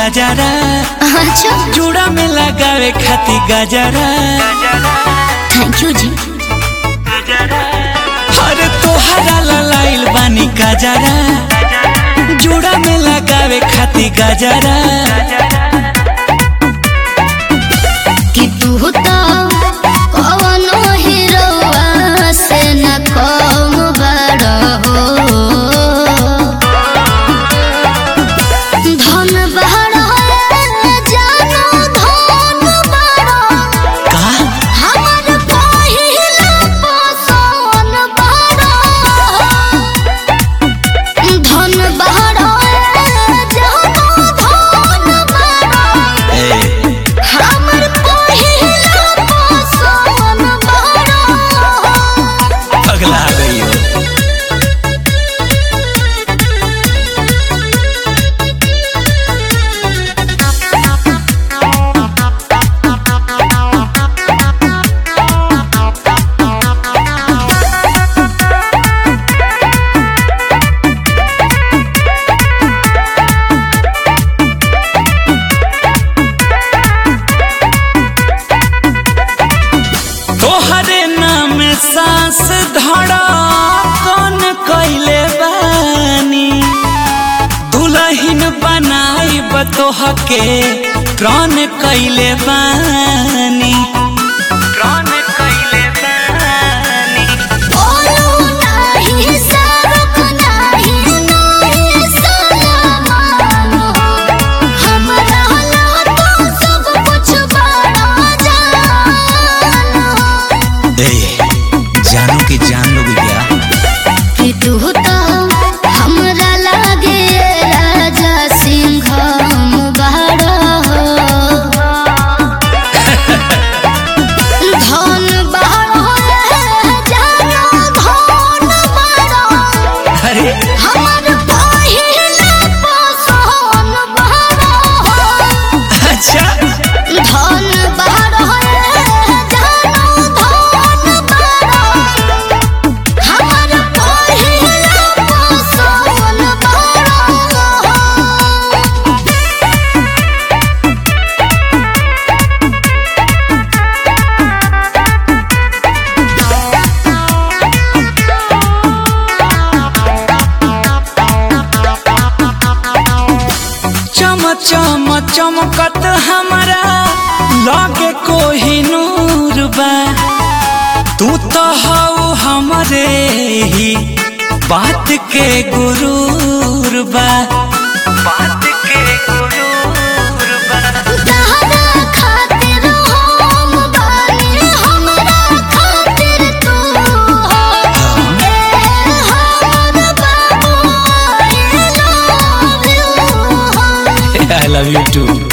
गजरा अच्छा चूड़ा में लगावे खाती गजरा थैंक यू जी अरे तोहरा ललाइल बानी गजरा चूड़ा में लगावे खाती गजरा कि तू तो कवनो हीरोवा से न कम बड़ हो धन बड़ जानो धन बड़ का हमर पहिला पसोन बड़ धन बड़ जानो धन बड़ ए, हमर पहिला पसोन बड़ पगला गई हो तोहरे नाम सांस धड़ा कौन कैले बानी दुलहिन बनाई बतोह के प्राण कैले बानी प्राण कैले बानी बोलो नाही सरक नाही नाही सलामान हमरा ला तो सब कुछ बड़ा जान ए, जानो कि जान लोगे क्या कि तू तो हमरा लागे राजा सिंह बड़ा धन बड़ा जानो धन बड़ा अरे हमर पहिला पसोन बड़ा अच्छा धन बड़ा जानो धन बड़ा हमर पहिला पसोन बड़ा चम चम चमकत हमारा लगे कोही नूर बा तू तो हऊ हमरे ही बात के गुरूर बा बात के गुरूर बा तहरा खातिर हम बानी हमरा खातिर तू हो ए हमर बाबू I love you I love you two